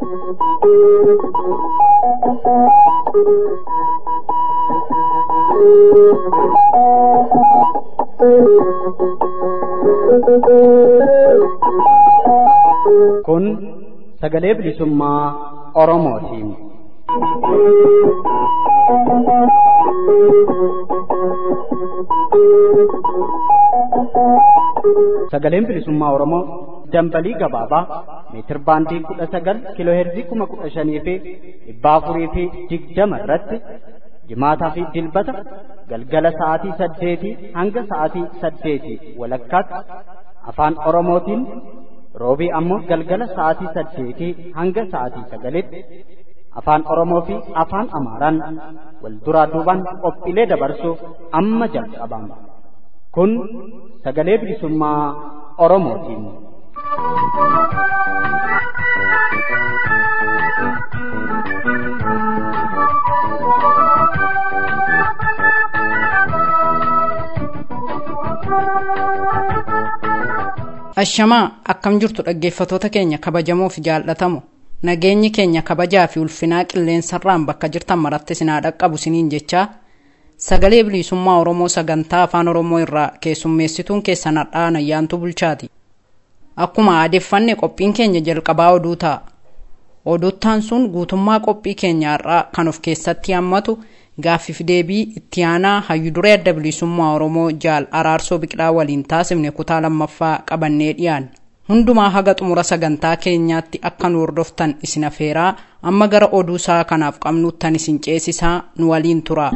Kun sagalee bilisummaa Oromootiin. Sagaleen bilisummaa Oromoo dambalii gabaabaa meetir baandii kudha sagal kiiloo heerzii kuma kudha shanii fi dhibba afurii fi digdama irratti jimaataa fi dilbata galgala sa'aatii saddeetii hanga sa'aatii saddeetii walakkaatti afaan Oromootiin roobii ammoo galgala sa'aatii saddeetii hanga sa'aatii sagalitti afaan Oromoo fi afaan Amaaraan wal duraa duubaan qophiilee dabarsuuf amma jalqabama. Kun sagalee bilisummaa Oromootiin. Ashamaa akkam jirtu dhaggeeffatoota keenya kabajamoo fi jaallatamu nageenyi keenya kabajaa fi ulfinaa qilleensarraan bakka jirtan maratti sinaa dhaqqabu siniin jechaa sagalee bilisummaa Oromoo sagantaa afaan Oromoo irraa keessummeessituun keessan hadhaa nayyaantu bulchaati. Akkuma aadeffanne qophiin keenya jalqabaa oduu ta'a. Oduuttaan sun guutummaa qophii keenya har'aa kan of keessatti hammatu gaaffiif deebii itti aanaa hayyuduree adda bilisummaa Oromoo jaal araarsoo biqilaa waliin taasifne kutaa lammaffaa qabannee dhiyaanna. Hundumaa haga xumura sagantaa keenyaatti akka nu hordoftan isin afeeraa amma gara oduu isaa kanaaf qabnuuttan isin ceesisaa nu waliin tura.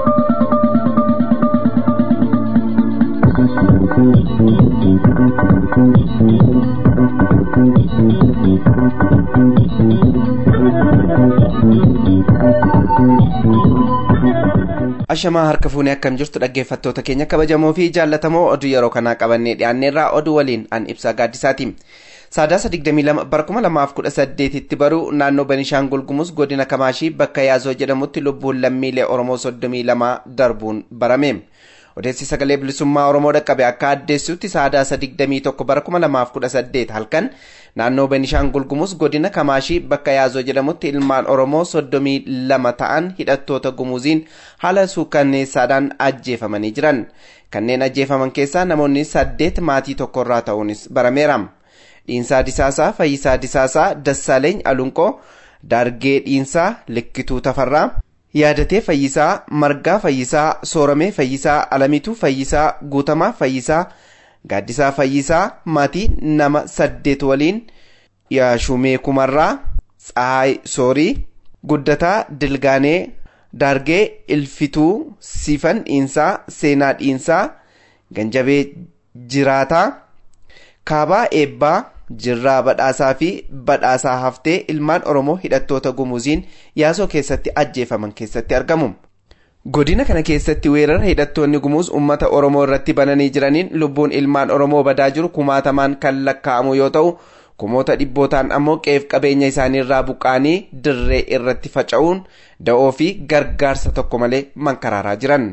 ashamaa harka fuunee akkam jirtu dhaggeeffattoota keenya kabajamoo fi jaallatamoo oduu yeroo kanaa qabannee dhiyaanneerraa oduu waliin an ibsaa gaaddisaati saadaasa 22 bara 2018 tti baruu naannoo benishaangul gumuz godina kamaashii bakka yaazoo jedhamutti lubbuun lammiilee oromoo 32 darbuun barame odeessi sagalee bilisummaa oromoo dhaqqabe akka addeessutti saadaasa 21 bara 2018 halkan naannoo benishaangul gumuz godina kamaashii bakka yaazoo jedhamutti ilmaan oromoo 32 ta'an hidhattoota gumuziin haala suukanneessaadhaan ajjeefamanii jiran kanneen ajjeefaman keessaa namoonni saddeet maatii tokkorraa ta'uunis barameera dhiinsaa disaasaa fayyisaa disaasaa dassaaleeny alunqoo daargee dhiinsaa likkituu tafarraa yaadatee fayyisaa margaa fayyisaa sooramee fayyisaa alamituu fayyisaa guutamaa fayyisaa gaaddisaa fayyisaa maatii nama saddeet waliin yaashumee kumarraa tsahaay soorii guddataa dilgaanee daargee ilfituu siifan dhiinsaa seenaa dhiinsaa ganjabee jiraataa kaabaa eebbaa jirraa badhaasaa fi badhaasaa haftee ilmaan oromoo hidhattoota gumuziin yaasoo keessatti ajjeefaman keessatti argamu. godina kana keessatti weerara hidhattoonni gumuz ummata oromoo irratti bananii jiraniin lubbuun ilmaan oromoo badaa jiru kumaatamaan kan lakkaa'amu yoo ta'u kumoota dhibbootaan ammoo qeef qabeenya isaaniirraa buqqaanii dirree irratti faca'uun da'oo fi gargaarsa tokko malee mankaraaraa jiran.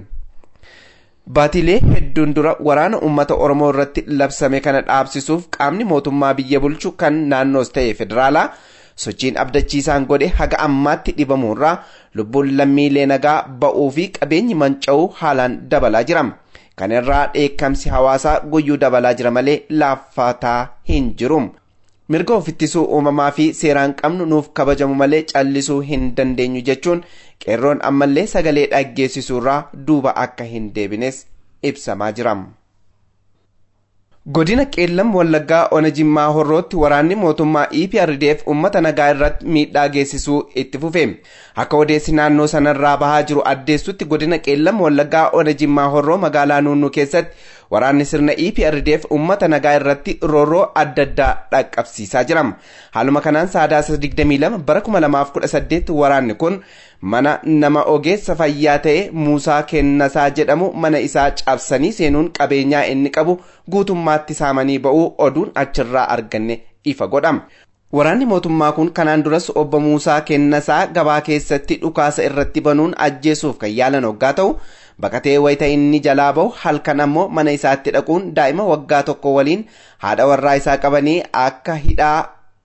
Baatilee hedduun dura waraana uummata Oromoo irratti labsame kana dhaabsisuuf qaamni mootummaa biyya bulchu kan naannoos ta'e federaalaa sochiin abdachiisaan godhe haga ammaatti dhibamuurraa lubbuun lammiilee nagaa ba'uu fi qabeenyi manca'uu haalaan dabalaa jira. Kana irraa dheekkamsi hawaasaa guyyuu dabalaa jira malee laaffataa hin jiru. Mirga ofittisuu uumamaa fi seeraan qabnu nuuf kabajamu malee callisuu hin dandeenyu jechuun qeerroon ammallee sagalee dhaggeessisuurraa duuba akka hin deebines ibsamaa jira. Godina Qeellam Wallaggaa Ona Jimmaa Horrootti waraanni mootummaa EPRDF uummata nagaa irratti miidhaa geessisuu itti fufe. Akka odeessi naannoo sanarraa bahaa jiru addeessutti godina Qeellam Wallaggaa Ona Jimmaa Horroo magaalaa Nuunnuu keessatti waraanni sirna EPRDF uummata nagaa irratti roorroo adda addaa dhaqqabsiisaa jira. Haaluma kanaan saadaasa 22 bara 2018 waraanni kun mana nama ogeessa fayyaa ta'e Muusaa Kennasaa jedhamu mana isaa cabsanii seenuun qabeenyaa inni qabu guutummaatti saamanii ba'uu oduun achirraa arganne ifa godhama. Waraanni mootummaa kun kanaan duras obbo Muusaa Kennasaa gabaa keessatti dhukaasa irratti banuun ajjeesuuf kan yaalan hoggaa ta'u baqatee wayita inni jalaa bahu halkan ammoo mana isaatti dhaquun daa'ima waggaa tokko waliin haadha warraa isaa qabanii akka hidhaa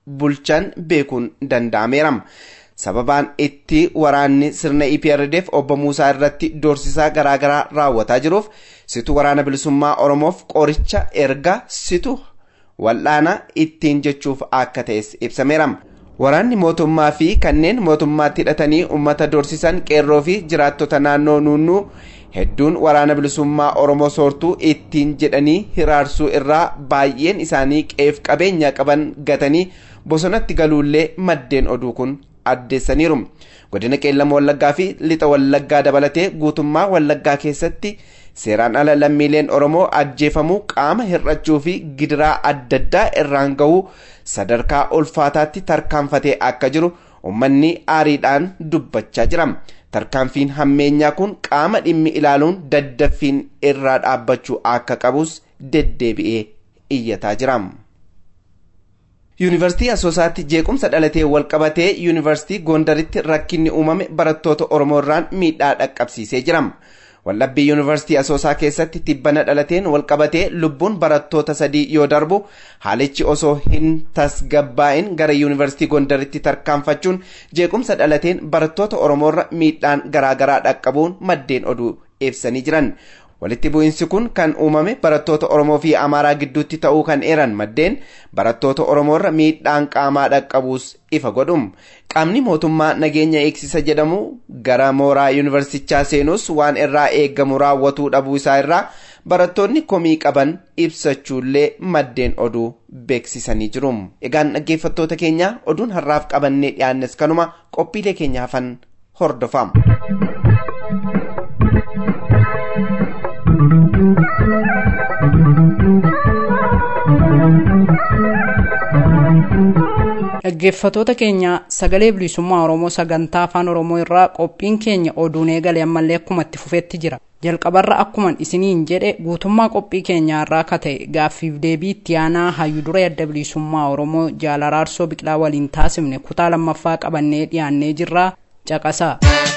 bulchan beekuun danda'ameera. sababaan itti waraanni sirna EPRDF obbo Muusaa irratti doorsisaa garaagaraa raawwataa jiruuf situ waraana bilisummaa Oromoof qoricha erga situ wal'aana ittiin jechuuf akka ta'es ibsameera. Waraanni mootummaa fi kanneen mootummaatti hidhatanii uummata doorsisan qeerroo fi jiraattota naannoo nuunnuu hedduun waraana bilisummaa Oromoo soortuu ittiin jedhanii hiraarsuu irraa baay'een isaanii qeef qabeenya qaban gatanii bosonatti galuullee maddeen oduu kun addeessaniiru. Godina qeellama wallaggaa fi lixa wallaggaa dabalatee guutummaa wallaggaa keessatti seeraan ala lammiileen Oromoo ajjeefamuu qaama hir'achuu fi gidiraa adda addaa irraan gahuu sadarkaa ulfaataatti tarkaanfatee akka jiru uummanni aariidhaan dubbachaa jira. Tarkaanfiin hammeenyaa kun qaama dhimmi ilaaluun daddaffiin irraa dhaabbachuu akka qabus deddeebi'ee iyyataa jira. Yuunivarsiitii Asoosaatti jeequmsa dhalatee walqabatee Yuunivarsiitii Gondaritti rakkinni uumame barattoota Oromoo irraan miidhaa dhaqqabsiisee jira. Wallabbii Yuunivarsiitii Asoosaa keessatti tibbana dhalateen walqabatee lubbuun barattoota sadii yoo darbu haalichi osoo hin tasgabbaa'in gara Yuunivarsiitii Gondaritti tarkaanfachuun jeequmsa dhalateen barattoota Oromoorra miidhaan garaagaraa dhaqqabuun maddeen oduu ibsanii jiran. Walitti bu'iinsi kun kan uumame barattoota Oromoo fi Amaaraa gidduutti ta'uu kan eeran maddeen barattoota Oromoorra miidhaan qaamaa dhaqqabuus ifa godhum. Qaamni mootummaa nageenya eegsisa jedhamu gara mooraa yuunivarsitichaa seenus waan irraa eeggamu raawwatuu dhabuu isaa irraa barattoonni komii qaban ibsachuullee maddeen oduu beeksisanii jiru. Egaan dhaggeeffattoota keenya oduun har'aaf qabannee dhiyaannes kanuma qophiilee keenya hafan hordofaa. dhaggeeffatoota keenya sagalee bilisummaa oromoo sagantaa afaan oromoo irraa qophiin keenya oduun eegale ammallee akkuma itti fufeetti jira jalqabarra akkuman isiniin jedhe guutummaa qophii keenyaa irraa akka ta'e gaaffiif deebii itti aanaa hayyuu duree adda bilisummaa oromoo jaalaraarsoo biqilaa waliin taasifne kutaa lammaffaa qabannee dhiyaannee jirraa caqasaa.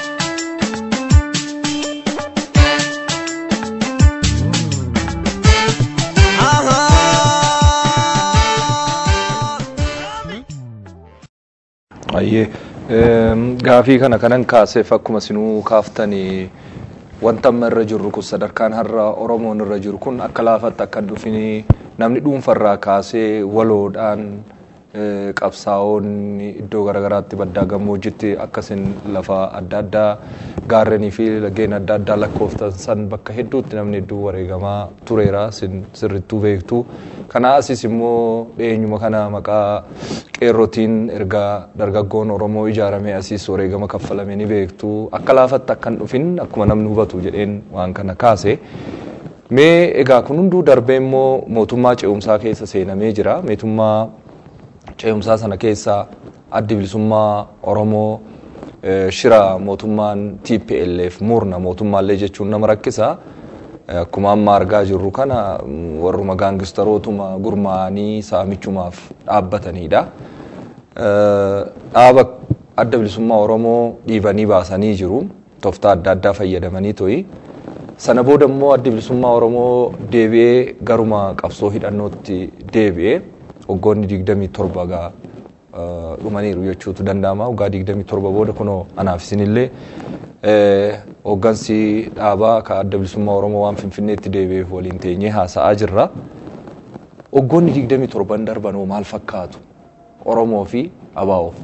Ayyee gaafii kana kanan kaaseef akkuma sinuu kaaftanii wanta amma irra jirru kun sadarkaan har'a Oromoon irra jiru kun akka laafatti akka dhufin namni dhuunfarraa kaasee waloodhaan qabsaa'onni iddoo garaagaraatti baddaa gammoojjitti akkasiin lafa adda addaa gaarrenii fi laggeen adda addaa lakkooftan san bakka hedduutti namni hedduu wareegamaa tureera sirrittuu beektu. Kana asis immoo dhiyeenyuma kana maqaa qeerrotiin erga dargaggoon Oromoo ijaaramee asis wareegama kaffalame ni beektu. Akka laafatti akka hin dhufin akkuma namni hubatu jedheen waan kana kaase. Mee egaa kun hunduu darbee immoo mootummaa ce'umsaa keessa seenamee jira. Mootummaa ce'umsaa sana keessa addi bilisummaa Oromoo shira mootummaan TPLF murna mootummaallee jechuun nama rakkisa. Akkuma amma argaa jirru kana warruma gaangistarootuma gurmaa'anii saamichumaaf dhaabbatanidha. Dhaaba adda bilisummaa Oromoo dhiibanii baasanii jiru. Tooftaa adda addaa fayyadamanii to'i. Sana booda immoo adda bilisummaa Oromoo deebi'ee garuma qabsoo hidhannootti deebi'ee waggoonni digdamii torba gaa dhumaniiru jechuutu danda'ama. Waggaa digdamii torba booda kunoo anaaf isinillee hooggansi dhaabaa ka adda bilisummaa Oromoo waan Finfinneetti deebi'eef waliin teenyee haasa'aa jirra. Waggoonni digdamii torban darbanoo maal fakkaatu Oromoo fi Abaa'oof?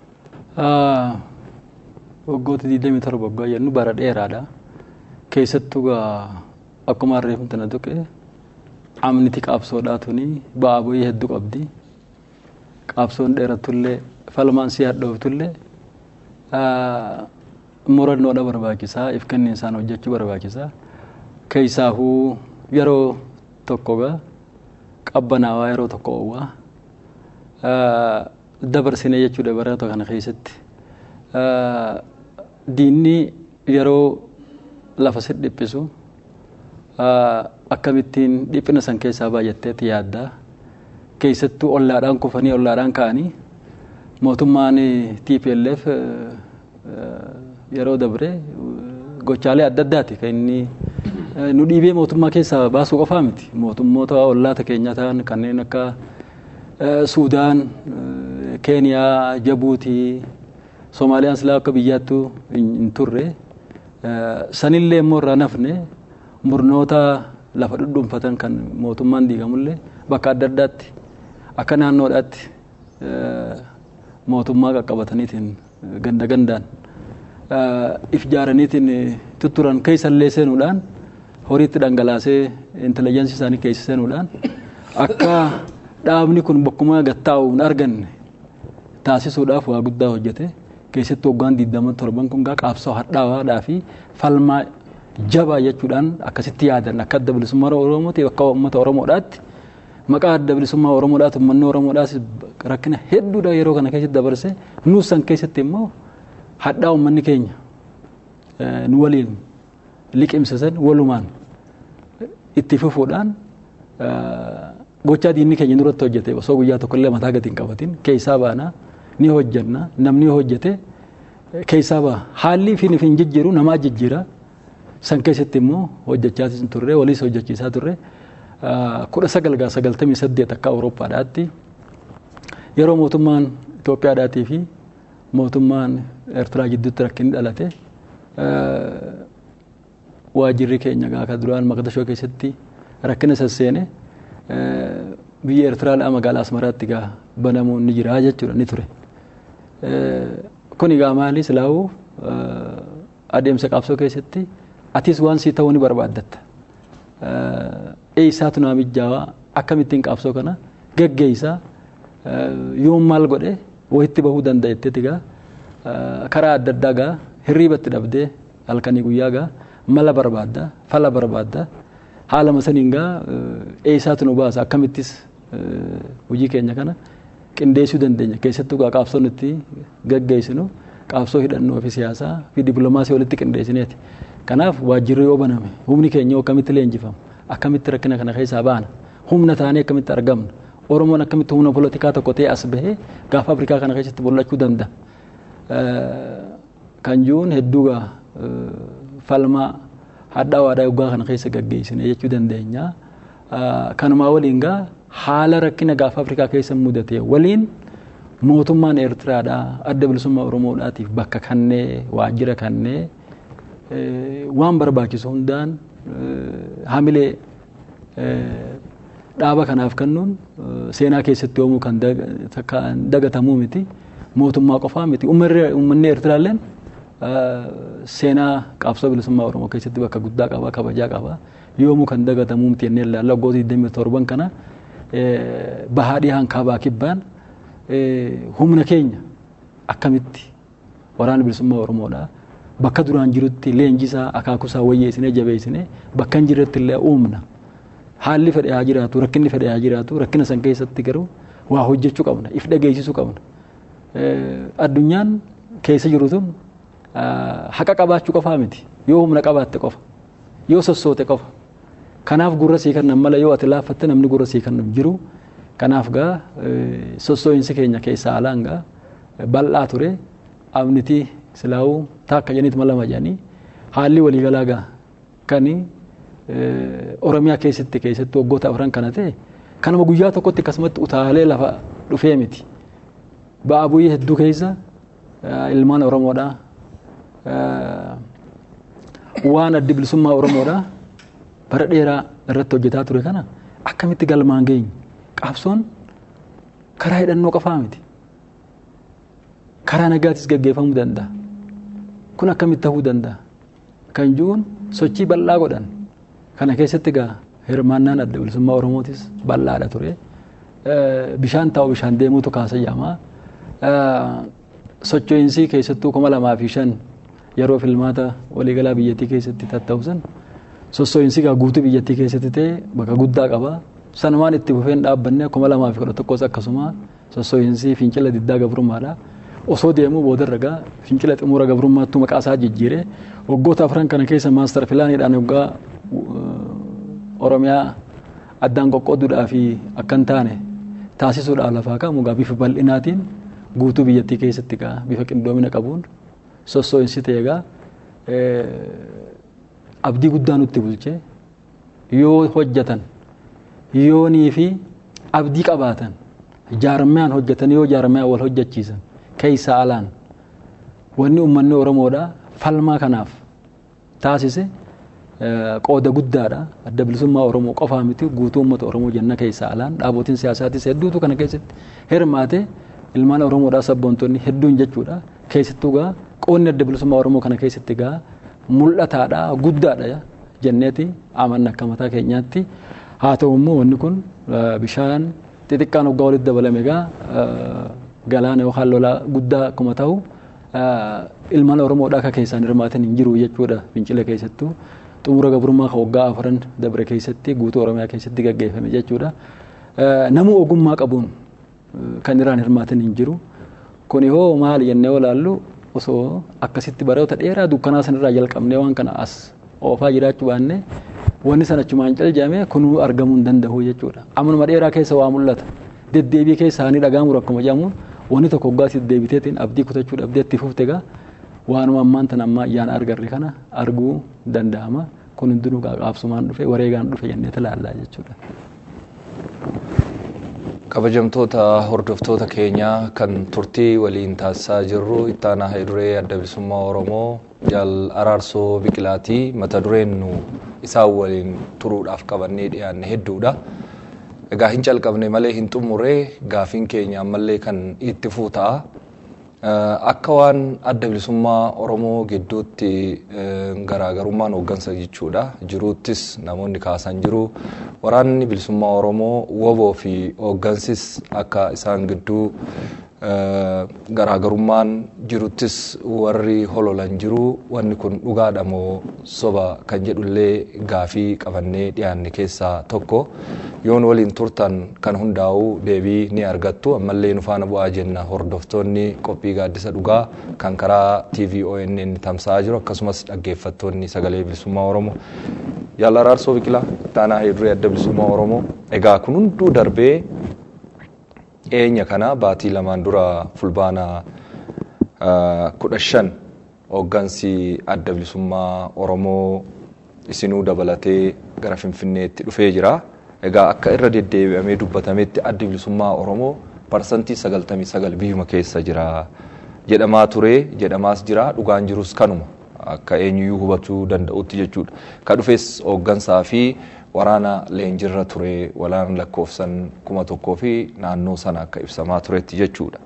Waggoota digdamii torba waggaa jennu bara dheeraadha. Keessattuu akkuma harreeffamu tana tuqe amniti qaabsoodhaa tuni ba'aa bu'ii hedduu qabdi. Qaabsoon dheerattullee falmaan si hadhooftullee murannoodha barbaachisaa if kenniinsaan hojjechuu barbaachisaa. Keessaafuu yeroo tokkoga qabbanaawaa yeroo tokko oowwaa dabarsinee jechuudha bara kana keessatti. Diinni yeroo lafa si dhiphisu akkamittiin dhiphina san keessaa baay'atteetti yaaddaa keessattuu ollaadhaan kufanii ollaadhaan ka'anii mootummaan TPLF yeroo dabre gochaalee adda addaati kan inni nu dhiibee mootummaa keessaa baasuu qofaa miti mootummoota ollaata keenya ta'an kanneen akka Suudaan keeniyaa jabuutii soomaaliyaan silaa akka biyyaattuu hin turre sanillee immoo irraa nafne murnoota lafa dhudhuunfatan kan mootummaan diigamullee bakka adda addaatti akka naannoodhaatti mootummaa qaqqabataniitiin ganda gandaan if jaaraniitiin tutturan keessallee seenuudhaan horiitti dhangalaasee intelejensi isaanii keessa seenuudhaan akka dhaabni kun bakkuma gattaa'u hin arganne taasisuudhaaf waa guddaa hojjete keessatti waggaan digdama torban kun qaabsoo hadhaawaadhaa fi falmaa jabaa jechuudhaan akkasitti yaadan akka adda bilisummaa oromooti akka uummata oromoodhaatti maqaa adda bilisummaa oromoodhaati uummanni oromoodhaas rakkina hedduudha yeroo kana keessatti dabarse nuus san keessatti immoo hadhaa uummanni keenya nu waliin liqimsisan walumaan itti fufuudhaan gochaa diinni keenya nurratti hojjete osoo guyyaa tokkollee mataa gadi hin qabatin keessaa baana ni hojjanna namni hojjete keessaa baa haalli fi hin jijjiiru namaa jijjiira san keessatti immoo hojjechaa turre waliis hojjechiisaa turre kudha sagal gaa sagaltamii saddeet akka awurooppaadhaatti yeroo mootummaan Itoophiyaadhaatii fi mootummaan Eertiraa gidduutti rakkinni dhalate waajirri keenya gaa ka duraan maqdashoo keessatti rakkina sasseene biyya Eertiraa magaalaa Asmaraatti gaa banamuun ni jira jechuudha ni ture. Kun egaa maali silaa'uu adeemsa qabsoo keessatti atis waan sii ta'uu ni barbaaddatta. Eeyyisaatu naa mijaawaa akkamittiin qabsoo kana geggeessaa yoom maal godhe wayitti bahuu danda'etteeti gaa karaa adda addaa gaa hirriibatti dhabdee halkanii guyyaa gaa mala barbaadda fala barbaadda haalama saniin gaa eeyyisaatu nu baasa akkamittis hojii keenya kana qindeessuu dandeenya keessattuu gaa qabsoo nuti geggeessinu qabsoo hidhannoo fi siyaasaa fi dippiloomaasii walitti qindeessineeti. Kanaaf waajjirri yoo baname humni keenya akkamitti leenjifama akkamitti rakkina kana keessaa baana humna taanee akkamitti argamna Oromoon akkamitti humna polotikaa tokko ta'e as bahee gaafa Afrikaa kana keessatti mul'achuu danda'a. Kan jiruun hedduu gaa falmaa hadhaa waadaa yoggaa kana keessa gaggeessine jechuu dandeenya. Kanumaa waliin gaa haala rakkina gaafa Afrikaa keessa mudate waliin mootummaan Eertiraadhaa adda bilisummaa Oromoodhaatiif bakka kannee waajjira kannee waan barbaachisu hundaan hamilee dhaaba kanaaf kennuun seenaa keessatti yoomuu kan dagatamuu miti mootummaa qofaa miti uummanni Eertiraalleen seenaa qabsoo bilisummaa Oromoo keessatti bakka guddaa qaba kabajaa qaba yoomuu kan dagatamuu miti jennee ilaalla waggoota 27 kana bahaa dhihaan kaabaa kibbaan humna keenya akkamitti waraana bilisummaa Oromoodhaa bakka duraan jirutti leenjisaa akaakusaa wayyeessinee jabeessinee bakka hin jirretti illee uumna. Haalli fedhe haa jiraatu rakkinni fedhe haa jiraatu rakkina san keessatti garuu waa hojjechuu qabna if dhageessisuu qabna. Addunyaan keessa jiru tun haqa qabaachuu qofaa miti yoo humna qabaatte qofa yoo sossoote qofa. Kanaaf gurra sii kennan mala yoo ati laaffatte namni gurra sii kennan jiru. Kanaaf gaa sossoo'insi keenya keessaa alaan gaa bal'aa ture abnitii silaa'uu taakka jedhaniitu lama jedhanii haalli waliigalaa gaa kan Oromiyaa keessatti keessatti waggoota afran kana ta'e kanuma guyyaa tokkotti akkasumatti utaalee lafa dhufee miti. Ba'aa buyyee hedduu keessa ilmaan Oromoodhaa waan addi bilisummaa Oromoodhaa bara dheeraa irratti hojjetaa ture kana akkamitti galmaan geenye qabsoon karaa hidhannoo qofaa miti. Karaa nagaatis gaggeeffamuu danda'a. kun akkamitti ta'uu danda'a kan jiruun sochii bal'aa godhan kana keessatti gaa hirmaannaan adda bilisummaa oromootis bal'aadha ture bishaan taa'u bishaan deemuutu kaasa jaamaa socho'iinsi keessattuu kuma lamaa fi shan yeroo filmaata waliigalaa biyyattii keessatti tatta'usan sossoo'insi gaa guutuu biyyattii keessatti ta'e bakka guddaa qaba sanumaan itti fufeen dhaabbanne kuma lamaa fi kudha tokkos akkasuma sossoo'insi fincila diddaa gabrummaadha. osoo deemuu boodarra gaa fincila xumura gabrummaattuu maqaa isaa jijjiire waggoota afran kana keessa maastar pilaaniidhaan waggaa oromiyaa addaan qoqqooduudhaa fi akkan taane taasisuudhaaf lafaa ka'amu gaa bifa bal'inaatiin guutuu biyyattii keessatti gaa bifa qindoomina qabuun sossoo'insi ta'e gaa abdii guddaa nutti bulche yoo hojjetan yoonii fi abdii qabaatan jaarmiyaan hojjetanii yoo jaarmiyaan wal hojjechiisan keessa alaan wanni uummanni Oromoodha falmaa kanaaf taasise qooda guddaadha. Adda bilisummaa Oromoo qofaa miti guutuu uummata Oromoo jenna keessa alaan dhaabootiin siyaasaatis hedduutu kana keessatti hirmaate ilmaan Oromoodhaa sabboontonni hedduun jechuudha. Keessattuu gaa qoonni adda bilisummaa Oromoo kana keessatti gaa mul'ataadha guddaadha jenneeti amanna akka mataa keenyaatti. Haa ta'u immoo wanni kun bishaan xixiqqaan waggaa walitti dabalame gaa galaana yookaan lolaa guddaa akkuma ta'u ilmaan Oromoodhaa akka keessaan hirmaatan hin jiru jechuudha fincila keessattuu. xumura gabrummaa kan waggaa afuran dabre keessatti guutuu oromiyaa keessatti gaggeeffame jechuudha. Namuu ogummaa qabuun kan irraan hirmaatan hin jiru. Kun hoo maali jennee olaallu osoo akkasitti baroota dheeraa dukkanaa sanarraa jalqabnee waan kana as oofaa jiraachuu baanne wanni sana achumaan caljame kunuu argamuu hin danda'u jechuudha. Amanuma dheeraa keessa waa mul'ata. Deddeebii keessa ni dhagaamu rakkuma jedhamuun wanni tokko waggaa itti deebiteetiin abdii kutachuu dhabdee itti fufte gaa waanuma ammaan tan amma ayyaana argarre kana arguu danda'ama. Kun hundinuu qaaqaabsumaan dhufe wareegaan dhufe jennee ilaallaa jechuudha. Kabajamtoota hordoftoota keenyaa kan turtii waliin taasisaa jirru ittaanaa duree adda bilisummaa Oromoo jaal araarsoo biqilaatii mata dureen nu isaan waliin turuudhaaf qabannee dhiyaanne hedduudha. Egaa hin calqabne malee hin xumurre gaafiin keenya ammallee kan itti fufuu ta'a. Akka waan adda bilisummaa Oromoo gidduutti garaagarummaan hooggansa jechuudha. Jiruuttis namoonni kaasan jiru. Waraanni bilisummaa Oromoo woboo fi hooggansis akka isaan gidduu garaagarummaan jiruttis warri hololan jiru. Wanni kun dhugaadha moo soba kan jedhullee gaafii qabannee dhiyaanne keessaa tokko. Yoon waliin turtan kan hundaa'u deebii ni argattu. Ammallee nu faana bu'aa jenna hordoftoonni qophii gaaddisa dhugaa kan karaa TV ONN tamsa'aa jiru akkasumas dhaggeeffattoonni sagalee bilisummaa Oromoo. Jaal Araarsoo Biqilaa ittaanaa duree adda bilisummaa Oromoo. Egaa kun hunduu darbee eenya kana baatii lamaan dura fulbaana kudha shan hooggansi adda bilisummaa Oromoo isinuu dabalatee gara Finfinneetti dhufee jira. Egaa akka irra deddeebi'amee dubbatametti addi bilisummaa Oromoo parsantii sagaltamii sagal biyyuma keessa jira jedhamaa ture jedhamaas jira dhugaan jirus kanuma akka eenyuyyuu hubachuu danda'utti jechuudha. Ka dhufes hooggansaa fi waraana leenjirra ture waraana lakkoofsan kuma tokkoo fi naannoo sana akka ibsamaa turetti jechuudha.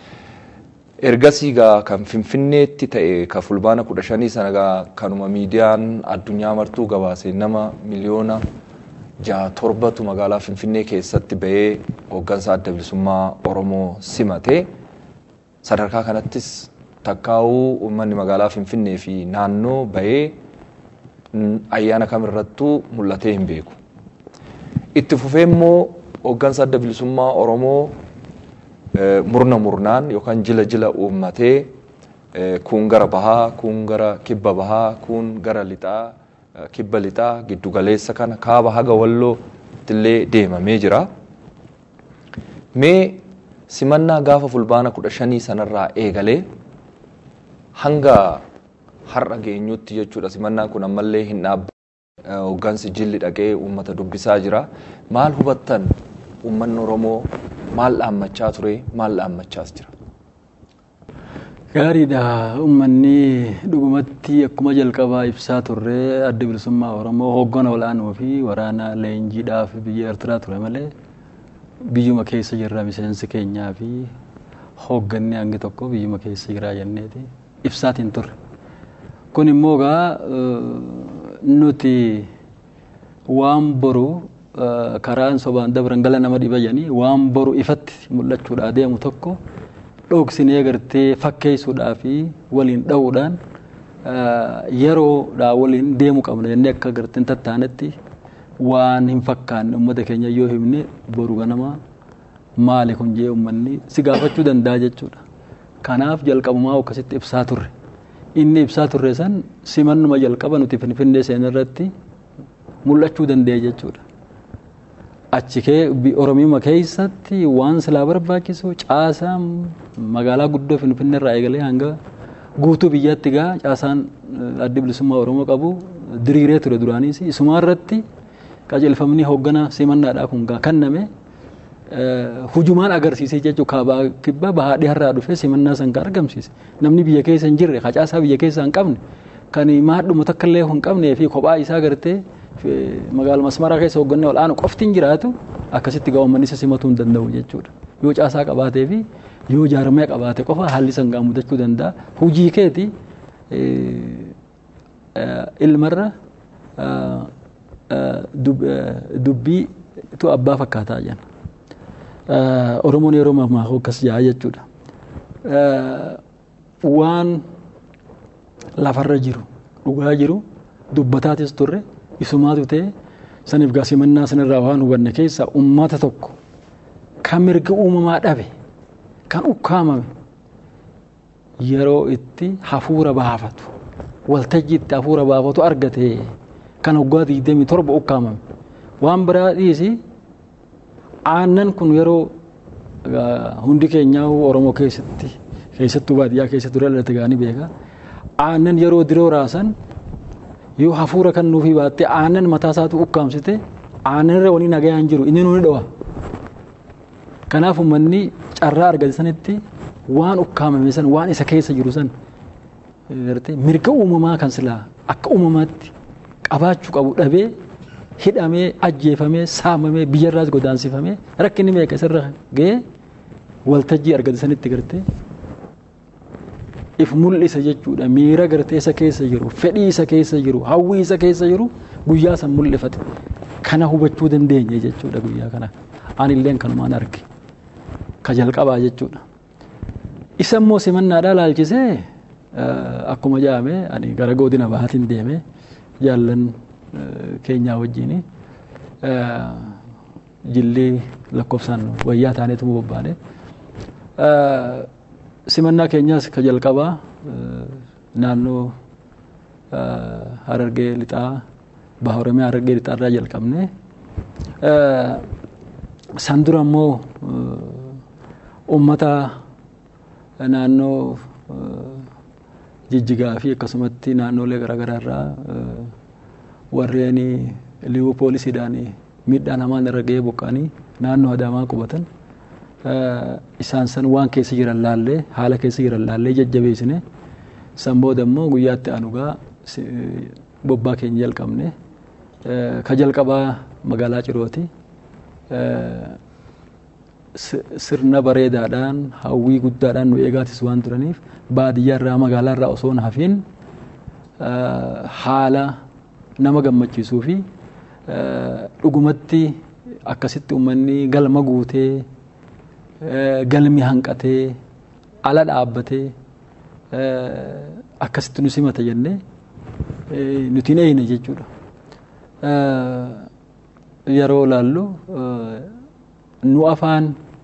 Ergasii gaa kan Finfinneetti ta'e ka fulbaana kudha shanii sana gaa kanuma miidiyaan addunyaa martuu gabaase nama miliyoona jaha torbatu magaalaa Finfinnee keessatti bahee hooggansa adda bilisummaa Oromoo simate. Sadarkaa kanattis takkaa'uu uummanni magaalaa Finfinnee fi naannoo bahee ayyaana kamirrattuu mul'atee hin beeku. Itti fufee immoo hooggansa adda bilisummaa Oromoo murna murnaan yookaan jila jila uummatee kuun gara bahaa, kuun gara kibba bahaa, kuun gara lixaa, kibba lixaa giddu galeessa kana kaaba haga wallootti illee deemamee jira. Mee simannaa gaafa fulbaana kudha shanii sanarraa eegalee hanga har'a geenyutti jechuudha simannaan kun ammallee hin dhaabbanne hooggansi jilli dhaqee uummata dubbisaa jira. Maal hubattan uummanni Oromoo maal dhaammachaa ture maal dhaammachaas jira? Gaariidha uummanni dhugumatti akkuma jalqabaa ibsaa turre adda bilisummaa Oromoo hooggana olaanoo fi waraana leenjiidhaaf biyya Eertiraa ture malee biyyuma keessa jirra miseensi keenyaa fi hoogganni hangi tokko biyyuma keessa jira jenneeti ibsaatiin turre. Kun immoo gaa nuti waan boru karaan sobaan dabran gala nama dhiba jedhanii waan boru ifatti mul'achuudhaa deemu tokko dhoksinee gartee fakkeessuudhaa fi waliin dha'uudhaan yeroodhaa waliin deemu qabna jennee akka garteen tattaanetti waan hin fakkaanne uummata keenya yoo himne boru ganama maali kun jee uummanni si gaafachuu danda'a jechuudha. Kanaaf jalqabumaa akkasitti ibsaa turre. Inni ibsaa turre san simannuma jalqaba nuti finfinnee seenarratti mul'achuu danda'e jechuudha. Achi kee Oromiyaa keessatti waan silaa barbaachisu caasaan magaalaa guddoo finfinnee irraa eegalee hanga guutuu biyyaatti gaa caasaan addi bilisummaa Oromoo qabu diriiree ture duraanis isumaa irratti qajeelfamni hooggana simannaadhaa kun gaa kenname hujumaan agarsiisee jechuudha kaabaa kibba bahaa dhiharraa dhufee simannaa san kan argamsiise namni biyya keessa hin jirre facaasaa biyya keessa hin qabne kan maadhuma takka illee hin qabnee fi kophaa isaa gartee magaala masmaraa keessa hoggannee ol'aanu qofti hin jiraatu akkasitti gaawwamanii isa simatuu hin danda'u jechuudha yoo caasaa qabaatee fi yoo jaarmee qabaate qofa haalli san gaa mudachuu danda'a hujii keeti ilmarra dubbii tu abbaa fakkaataa jenna. Oromoon yeroo mammaakuu akkas jaa jechuudha. Waan lafarra jiru dhugaa jiru dubbataatis turre isumaatu ta'e saniif gaasimannaa sanirraa waan hubanne keessa ummata tokko kan mirga uumamaa dhabe kan ukkaamame yeroo itti hafuura baafatu waltajjii itti hafuura baafatu argate kan waggaa digdamii torba ukkaamame waan biraa dhiisi aannan kun yeroo hundi keenyaa oromoo keessatti keessattuu baadiyyaa keessatti dura dhalate gaanii beeka aannan yeroo diroo raasan yoo hafuura kan nuufii baatte aannan mataa isaatu ukkaamsite aannan irra wani nagayaan jiru inni nuuni dhawa kanaaf uummanni carraa argate sanitti waan ukkaamame san waan isa keessa jiru san mirga uumamaa kan silaa akka uumamaatti qabaachuu qabu dhabee hidhamee ajjeefamee saamamee biyyarraas godaansifamee rakkinni meeqa isarra ga'ee waltajjii argate sanitti gartee if mul'isa jechuudha miira gartee isa keessa jiru fedhii isa keessa jiru hawwii isa keessa jiru guyyaa san mul'ifate kana hubachuu dandeenye jechuudha guyyaa kana anilleen kanumaan arge ka jalqabaa jechuudha isa immoo simannaadhaa laalchisee akkuma jaame ani gara godina bahaatiin deeme jaallan keenyaa wajjin jillee lakkoofsaan wayyaa taaneetu bobbaane simannaa keenyaas ka jalqabaa naannoo harargee lixaa baha oromiyaa harargee lixaa irraa jalqabne san dura immoo ummata naannoo jijjigaa fi akkasumatti naannoolee garaagaraa irraa warreen liiwuu poolisiidhaan miidhaan hamaan irra ga'ee buqqa'anii naannoo adaamaa qubatan isaan san waan keessa jiran laallee haala keessa jiran laallee jajjabeessine san booda immoo guyyaatti anugaa bobbaa keenya jalqabne ka jalqabaa magaalaa cirooti sirna bareedaadhaan hawwii guddaadhaan nu eegaatis waan turaniif baadiyyaa irraa magaalaa irraa osoo hin hafiin haala nama gammachiisuu fi dhugumatti akkasitti uummanni galma guutee galmi hanqatee ala dhaabbatee akkasitti nu simata jennee nuti hin eeyne jechuudha. Yeroo laallu nu afaan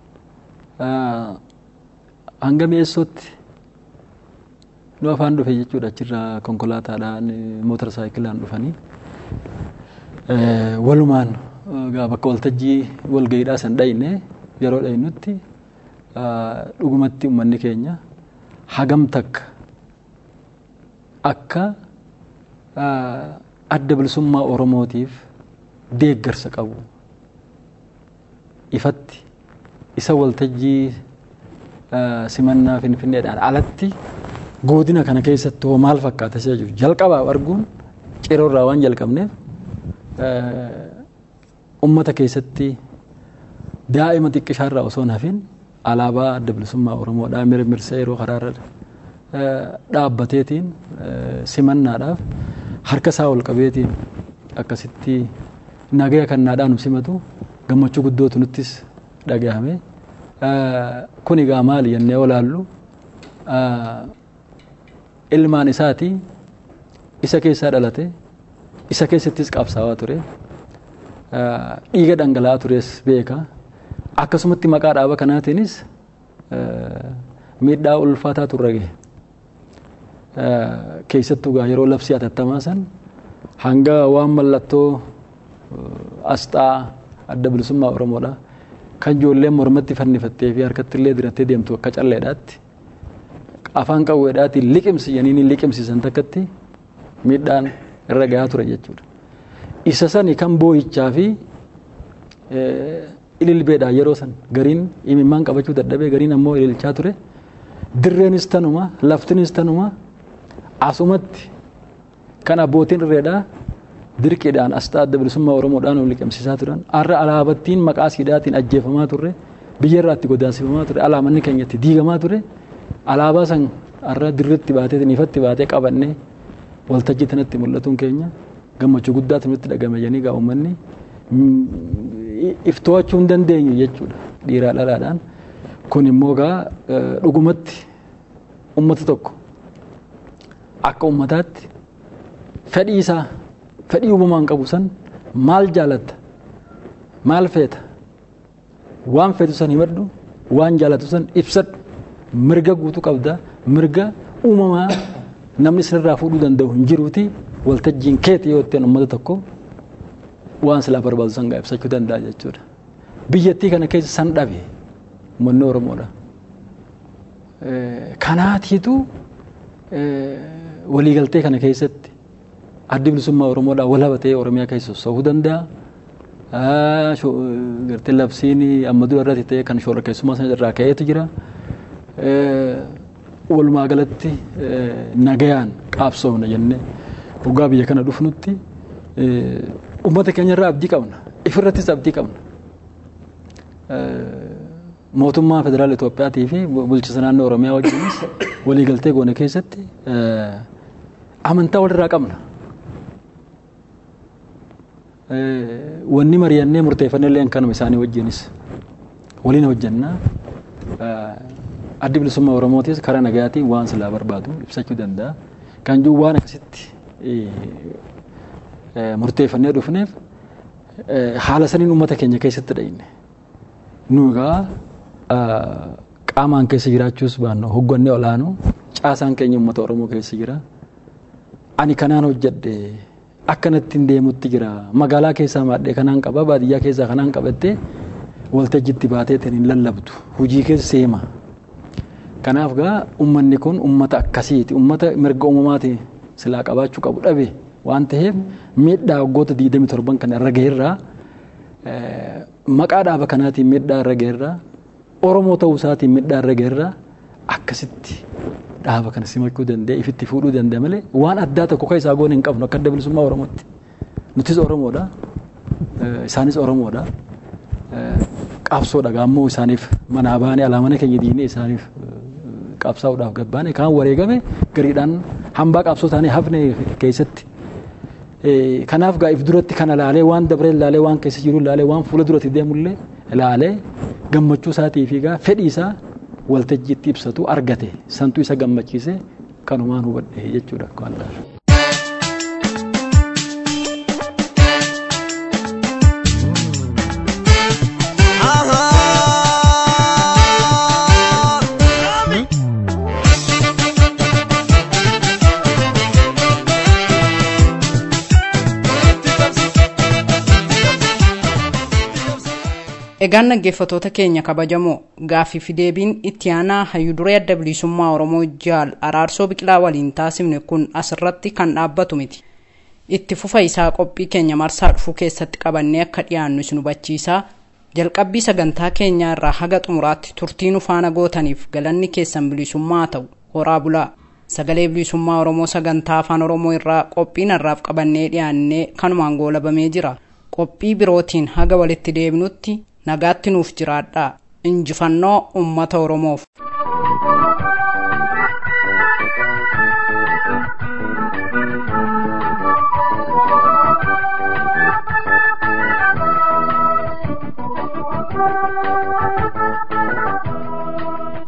hanga mi'eessootti nu afaan dhufe jechuudha achirraa konkolaataadhaan mootora saayikilaan dhufanii walumaan bakka waltajjii walgayiidhaa san dhayne yeroo dhaynutti dhugumatti uummanni keenya hagam takka akka adda bilisummaa oromootiif deeggarsa qabu ifatti isa waltajjii simannaa finfinneedhaan alatti godina kana keessatti hoo maal fakkaata isa jiru jalqabaaf arguun ciroorraa waan jalqabneef ummata keessatti daa'ima xiqqishaarraa osoo hin hafin alaabaa adda bilisummaa oromoodhaa mirmirsee yeroo karaarra dhaabbateetiin simannaadhaaf harka isaa ol qabeetiin akkasitti nagaya kannaadhaan nu simatu gammachuu guddootu nuttis dhagahame kun egaa maali jennee olaallu ilmaan isaati isa keessaa dhalate isa keessattis qabsaawaa ture dhiiga dhangala'aa tures beeka akkasumatti maqaa dhaaba kanaatiinis miidhaa ulfaataa turre gahe keessattuu gaa yeroo labsii atattamaa san hanga waan mallattoo asxaa adda bilisummaa oromoodha kan ijoolleen mormatti fannifattee fi harkatti illee dirattee deemtu akka calleedhaatti afaan qawweedhaatiin liqimsi janiin liqimsiisan takkatti miidhaan irra gahaa ture jechuudha. Isa sani kan boo'ichaa fi ililbeedha yeroo san gariin imimmaan qabachuu dadhabee gariin ammoo ililchaa ture dirreenis tanuma laftinis tanuma asumatti kan abbootiin irreedhaa dirqiidhaan asxaa adda bilisummaa oromoodhaan ol liqimsiisaa turan har'a alaabattiin maqaa siidhaatiin ajjeefamaa turre biyya irraatti godaansifamaa ture alaamanni keenyatti diigamaa ture alaabaa san har'a dirritti baatee ifatti baatee qabannee waltajjii tanatti mul'atuun keenya gammachuu guddaatu nutti dhagame janii gaa uummanni ifto'achuu hin dandeenyu jechuudha dhiiraa dhalaadhaan kun immoo gaa dhugumatti ummata tokko akka ummataatti fedhii isaa fedhii uumamaan qabu san maal jaalatta maal feeta waan feetu san himadhu waan jaalatu san ibsadhu mirga guutuu qabda mirga uumamaa namni sirraa fuudhuu danda'u hin jiruuti waltajjiin keeti yoo ittiin uummata tokko waan silaa barbaadu san gaa ibsachuu danda'a jechuudha. Biyyattii kana keessa san dhabe uummanni Oromoodha. Kanaatiitu waliigaltee kana keessatti addi bilisummaa Oromoodhaa wal habatee Oromiyaa keessa sosochoo'uu danda'a. Gartee labsiin amma dura irratti ta'e kan shoora keessummaa sana irraa ka'eetu jira. Walumaa galatti nagayaan qabsoofna jennee hoggaa biyya kana dhufnutti uummata keenya irraa abdii qabna. Ifirrattis abdii qabna. Mootummaa federaala Itoophiyaatii fi bulchiinsa naannoo Oromiyaa wajjinis waliigaltee goone keessatti amantaa walirraa qabna. Wanni mari'annee murteeffannee illee kanuma isaanii wajjinis waliin hojjannaa. Addi bilisummaa Oromootis karaa nagayaatiin waan silaa barbaadu ibsachuu danda'a. Kan jiru waan akkasitti murteeffannee dhufneef haala saniin uummata keenya keessatti dhayinne. Nu egaa qaamaan keessa jiraachuus baannu hoggannee olaanuu caasaan keenya uummata Oromoo keessa jira. Ani kanaan hojjedhe akkanatti hin deemutti jira. Magaalaa keessaa maadhee kanaan qaba baadiyyaa keessaa kanaan qabattee waltajjitti baatee hin lallabdu. Hujii keessa seema. Kanaaf gaa uummanni kun uummata akkasiiti. Uummata mirga uumamaati silaa qabaachuu qabu dhabe waan ta'eef miidhaa waggoota 27 kan irra gaheerraa maqaa dhaaba kanaatiin miidhaa irra gaheerraa Oromoo ta'uu isaatiin miidhaa irra gaheerraa akkasitti dhaaba kana simachuu danda'e ifitti fuudhuu danda'a malee waan addaa tokko kan isaa goone hin qabnu akka adda bilisummaa Oromootti. Nutis Oromoodha. Isaanis Oromoodha. Qabsoodha gaammoo isaaniif manaa baanee alaamana keenya diinee isaaniif qabsaa'uudhaaf gabbaane kaan wareegame gariidhaan hambaa qabsoo taanee hafne keessatti. Kanaaf gaa if duratti kana laalee waan dabree laalee waan keessa jiru laalee waan fuula duratti deemullee laalee gammachuu isaatii fi gaa fedhii isaa waltajjiitti ibsatu argate santu isa gammachiise kanumaan hubadhe jechuudha akka waan Egaan dhaggeeffatoota keenya kabajamoo gaaffii fi deebiin itti aanaa hayyuduree adda bilisummaa Oromoo jaal araarsoo biqilaa waliin taasifne kun asirratti kan dhaabbatu miti. Itti fufa isaa qophii keenya marsaa dhufuu keessatti qabannee akka dhiyaannu isin hubachiisaa jalqabbii sagantaa keenyaa irraa haga xumuraatti turtii nu faana gootaniif galanni keessan bilisummaa ta'u horaa bulaa. Sagalee bilisummaa Oromoo sagantaa afaan Oromoo irraa qophiin har'aaf qabannee dhiyaannee kanumaan goolabamee jira. Qophii birootiin haga walitti deebinutti nagaatti nuuf jiraadhaa injifannoo ummata oromoof Thank you.